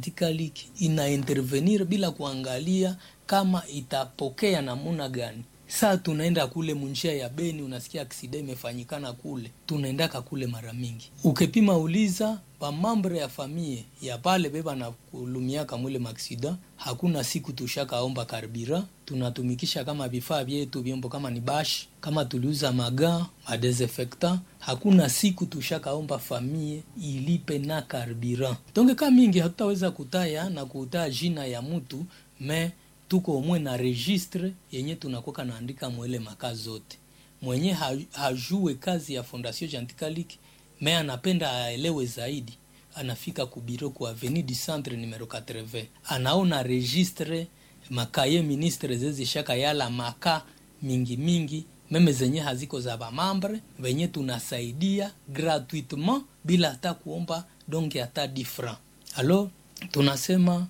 Genticalic ina intervenir bila kuangalia kama itapokea namuna gani. Saa tunaenda kule munjia ya Beni, unasikia aksida imefanyikana kule, tunaendaka kule mara mingi. Ukipima uliza bamambre ya famie ya pale beba na kulumiaka mwile maksida, hakuna siku tushakaomba karbira, tunatumikisha kama vifaa vyetu vyombo, kama ni bash, kama tuliuza maga madesinfectant, hakuna siku tushakaomba famie ilipe na karbira. Donge ka mingi hatutaweza kutaya na kutaya jina ya mutu me tuko omwe na registre yenye tunakoka naandika mwele makazi zote. Mwenye hajue kazi ya Fondation Genticalic me anapenda aelewe zaidi, anafika kubiro kwa Avenue du Centre numero 80, anaona registre makaye ministre zezi shaka yala maka mingi mingi meme zenye haziko za bamambre venye tunasaidia gratuitement bila hata kuomba donge hata difra. Alo tunasema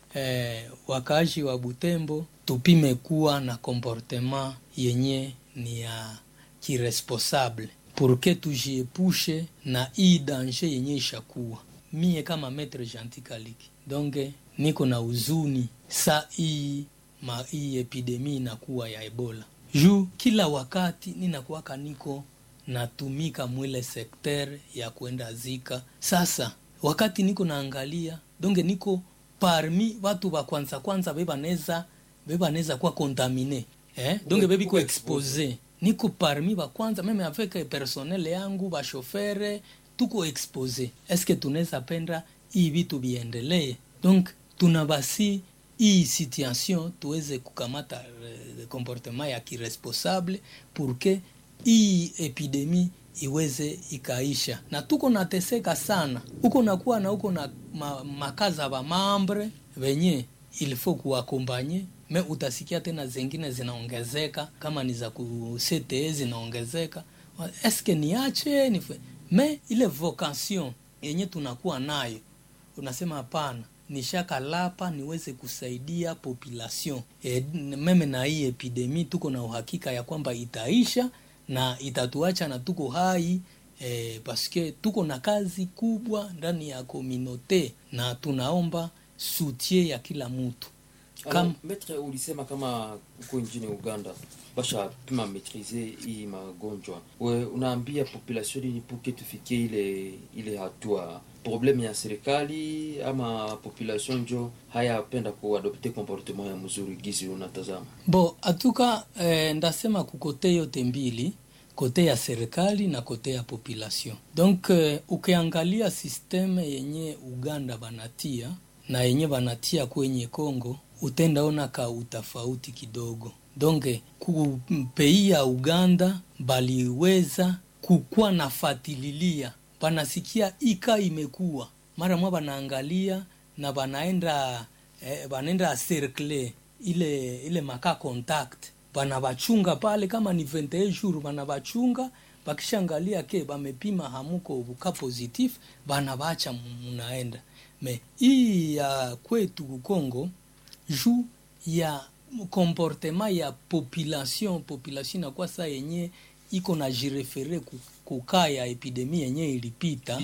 Eh, wakaaji wa Butembo tupime kuwa na comportement yenye ni ya kiresponsable purke tujiepushe na hii danger yenye ishakuwa. Mie kama Maitre Genticalic donge niko na uzuni sa hii ma hii epidemi inakuwa ya Ebola juu kila wakati ninakuwaka niko natumika mwile sekter ya kwenda zika. Sasa wakati niko naangalia donge niko parmi watu wa kwanza kwanza bebaneza bebaneza kuwa kontamine eh? donge bebiko expose niko parmi wa kwanza meme avec personnel yangu bashofere tuko expose eske tunaweza penda hii vitu biendelee donc tuna basi hii situation tuweze kukamata uh, comportement ya kiresponsable purke hii epidemi iweze ikaisha, na tuko nateseka sana huko nakuwa na huko na ma, makaza ba mambre venye ilifo kuwakombanye me, utasikia tena zengine zinaongezeka kama ni za kusete zinaongezeka, eske niache nife me ile vocation yenye tunakuwa nayo, unasema hapana, nishaka lapa niweze kusaidia population e, meme na hii epidemi tuko na uhakika ya kwamba itaisha na itatuacha na tuko hai eh, paske tuko na kazi kubwa ndani ya kominote na tunaomba sutie ya kila mtu. Kam... Metre, ulisema kama uko nchini Uganda basha pima maîtriser hii magonjwa, we unaambia population ni puke tufikie ile ile hatua probleme ya serikali ama population njo hayapenda kuadopte comportement ya mzuri gizi unatazama bo atuka eh, ndasema kukote yote mbili kote ya serikali na kote ya population donc eh, ukiangalia systeme yenye Uganda banatia na yenye banatia kwenye Kongo utendaona ka utafauti kidogo donge ku pei ya Uganda baliweza kukuwa nafatililia banasikia ika imekuwa mara mwa banaangalia na banaenda eh, banaenda cercle ile ile maka contact banabachunga pale kama ni 21 jours banabachunga bakishangalia ke bamepima hamuko buka positif banabacha munaenda me hii ya kwetu Kongo juu ya comportement ya population population inakuwa saa yenye iko na jirefere kukaa ya epidemi yenye ilipita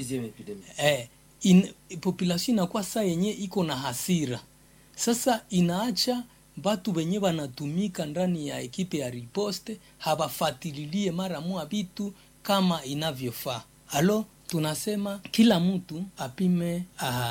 eh, in, population inakuwa saa yenye iko na hasira sasa inaacha batu benye banatumika ndani ya ekipe ya riposte habafatililie mara mwa vitu kama inavyofaa alo tunasema kila mtu apime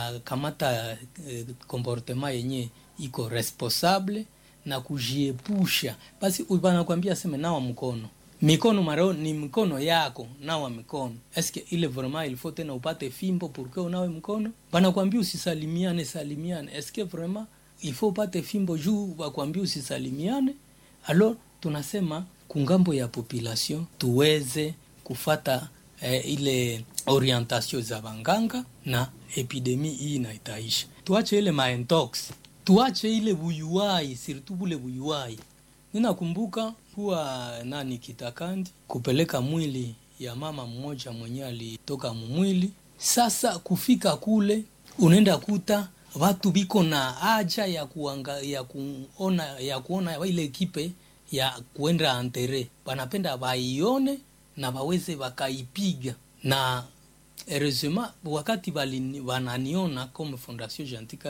akamata eh, comportement yenye iko responsable na kujiepusha basi banakwambia seme nawa mkono mikono maro ni mikono yako nawa mikono eske ile vraiment il faut tena upate fimbo pourque unawe mkono banakwambia usisalimiane salimiane eske vraiment il faut upate fimbo juu wakwambia usisalimiane alors tunasema kungambo ya population tuweze kufata eh, ile orientation za banganga na epidemi hii inaitaisha tuache ile maentox tuache ile buyuwai surtout bule buyuwai ninakumbuka kuwa nani kitakandi kupeleka mwili ya mama mmoja mwenye alitoka mumwili sasa kufika kule unaenda kuta watu biko na haja ya kuanga, ya kuona ya kuona ile ekipe ya kuenda antere banapenda baione na baweze bakaipiga na heureusement wakati bananiona comme fondation Gentica